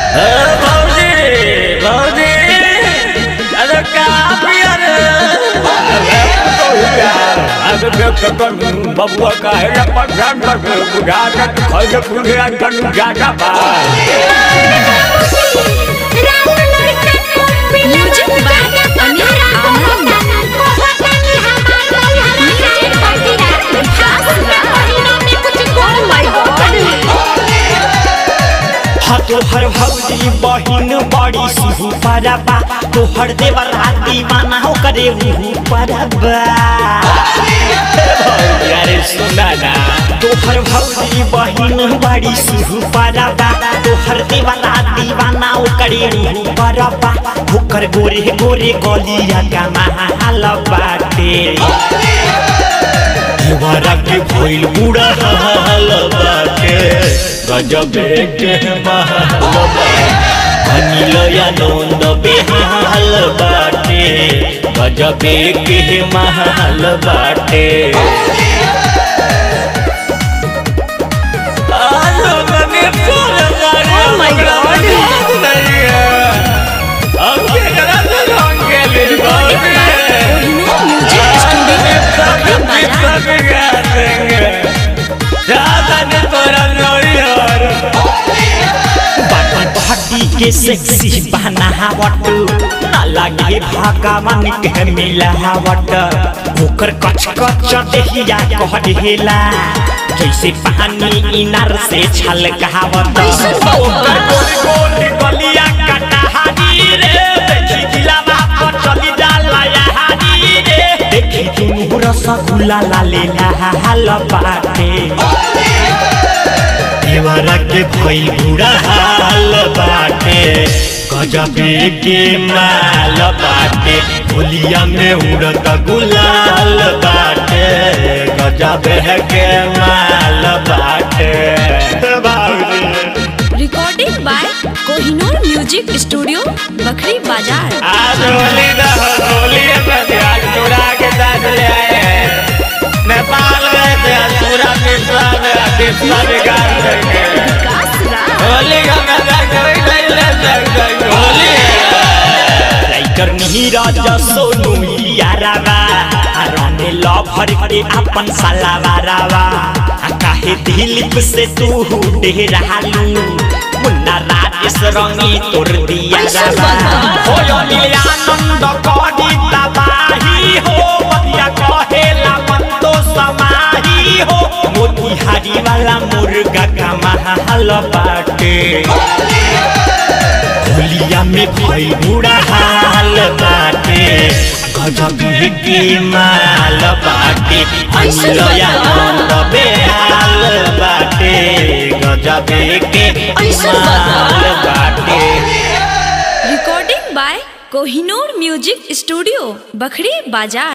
भौजी भौजी अरे का पिया रे अरे बेटा बबुआ का है परेशान कर बुझा के खैले पूरे अंदर जाता बा music by Anil Anand Oh my God! हाँ तोहर भौजी बहिन बड़ी सुहू परबा तोहर देवर दीवाना हो करे उहू परबा अरे सुना ना तोहर भौजी बहिन बड़ी सुहू परबा तोहर देवर दीवाना हो करे उहू परबा होकर गोरे गोरे गलिया का महल बाटे देवरा के भइल बुढ़ा हाल बाटे गजब के महल अनिल आनंद बेहाल बाटे गजब के महल बाटे Oh my God! Music studio body के सेक्सी बनावट ना लागे भगवान के मिलावट ओकर कच कच देहिया कह देला जैसे पानी इनार से छलकावत ओकर गोल गोल गलिया कटहारी रे देखी दिलावा पर चली जाला यहारी रे देखी दुनू रसगुल्ला लाले लाल बाटे देवरा के भइल बुढ़ा हाल बाटे गजबे के माल बाटे होलिया में उड़त गुलाल बाटे गजबे के माल बाटे बाबरे recording by Kohinoor music studio Bakhri Bazar आज होली ना होली है आज चुरा के साथ ले आए हैं नेपाल गए थे आज पूरा पिछला पिछला बिगाड़ देंगे विकास राज होली का मजा कोई नहीं ले सकता होली है राइटर नीरज सोनू यारावा रने लभर के अपन सलावारावा आ काहे दिलीप से तू डेरालू मुन्ना राजेश रंगी तोर दिया रावा हो आनंद करी तबाही हो बतिया कहेला मन तो समाही हो मोतिहारी वाला मुर्गा का महल बाटे होलिया में भई बुढ़ा हाल बाटे गजब के माल बाटे ऐसे अनिलया बता। नंद बेहाल बाटे गजब के ऐसे माल बता। बाटे recording by Kohinoor music studio Bakhri बाजार